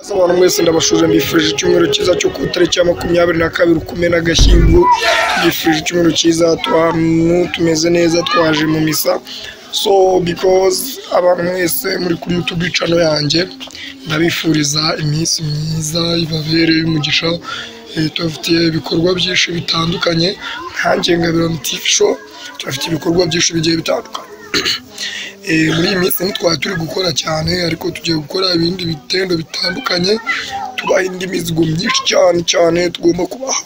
ese abantu mwese ndabashuje mbifurije icyumweru cyiza cyo ku itariki ya makumyabiri na kabiri ukumena agashyingo mbifurije icyumweru cyiza ahantu tumeze neza twaje mu misa so because abantu mwese muri kuri youtube cano yanjye ndabifuriza iminsi myiza ibabereye umugisha Eh, tubafitiye ibikorwa byinshi bitandukanye nkanjye ngabira TV show tubafite ibikorwa byinshi bigiye bitandukanye Eh, muri iyi minsi ntitwari turi gukora cyane ariko tugiye gukora ibindi bitendo bitandukanye tubaha indi mizigo myinshi cyane cyane tugomba kubaha